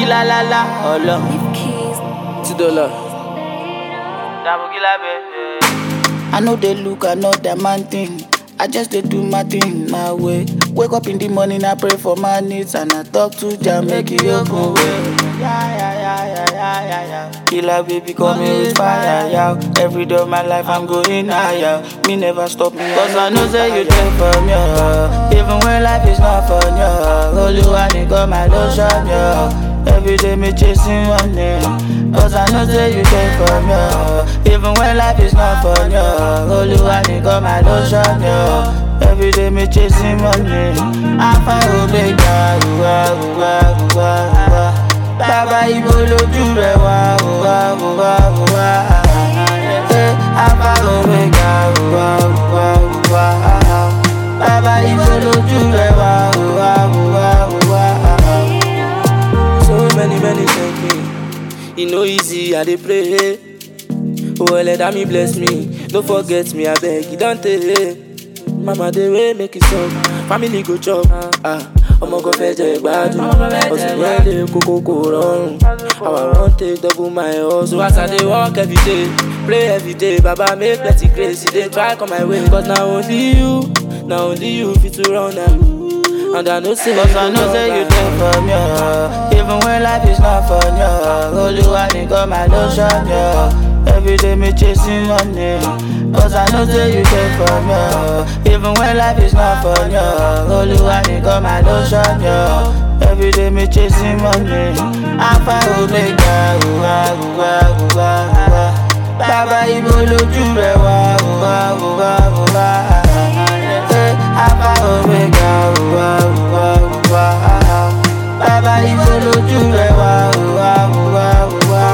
la la la, ọlọ. Two dollar. Dabogila bẹ̀rẹ̀. I no dey look another man thing. I just dey do my thing my way. Wake up in the morning, I pray for my needs and I talk to Jah make He open way. Yeah, yeah, yeah, yeah, yeah, yeah, yeah. Killer baby call me with fire, yeah. Every day of my life I'm going higher. Me never stop me, cause I know say you there for me. oh. Even when life is not fun, yeah. Oluwa nìkan my lotion, yeah. Every day me chasing money Cause I know say you there for me oh. Even when life is not fun, yo Oluwa nìkan my lotion, yo Every day me chasing money Alpha Omega, uwa, uwa, uwa, uwa Bàbá ibo lójú rẹ̀ wá, uwa, uwa, uwa Eh, Alpha Omega, uwa, uwa, uwa Bàbá ibo lójú rẹ̀ wá, uwa, uwa, uwa So many, many thank me. E no easy, I dey pray. Oh, let me bless me. Don't forget me, I beg you, don't tell. Mama, dey way make it stop. Family go chop. Ah, ọmọ kan fẹ́ jẹ gbádùn. Ọ̀sùn yẹn lè kókó kò rọrùn. How I wan take double my hustle. As I dey work every day, pray every day. Baba make plenty grace, e dey try come my way. Cause na only you, na only you fit to run am. And I know say Cause I know say you there for me, oh. Even when life is not fun, yo. Oluwa nìkan my lotion, yo. Every day me chasing money. Cause I know say you there for me, oh. Even when life is not fun, yo. Oluwa nìkan my lotion, yo. Every day me chasing money. Alpha Omega, uwa, uwa, uwa, uwa. Bàbá ibo lójú rẹ̀ wá, uwa, uwa, uwa. Eh, Alpha Omega, uwa, uwa, uwa. Bàbá ibo lójú rẹ̀ wá, uwa, uwa, uwa.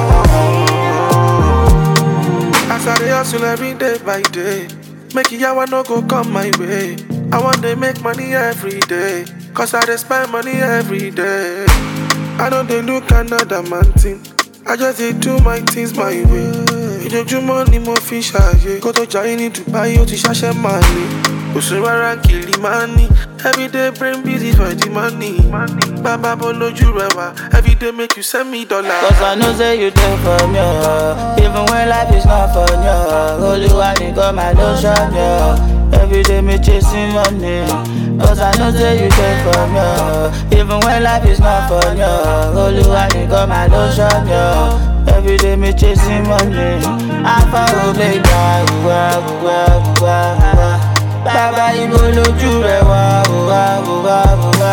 As I dey hustle every day by day, make yawa no go come my way. I want to make money every day, cause I dey spend money every day. I don't dey look another man thing, I just dey do my things my way. Ìjọjúmọ́ ni mo fi ṣàyè, kó tó jayé ní Dubai ó ti ṣàṣẹ máa lè. Òṣù rárá kìlì máa ní, everyday brain busy for the money. Bàbá bọ́ lójú rẹ̀ wá, everyday make you send me dollar. Cause I know say you there for me, oh. Even when life is not fun, yo. Oluwa nìkan my lotion, yo. Every day me chasing money. Cause I know say you there for me, oh. Even when life is not fun, yo. Oluwa nìkan my lotion, yo. Every day me chasing money. Alpha Omega, uwa, uwa, uwa, uwa. Bàbá ibo lójú rẹ̀ wá, uwa, uwa, uwa.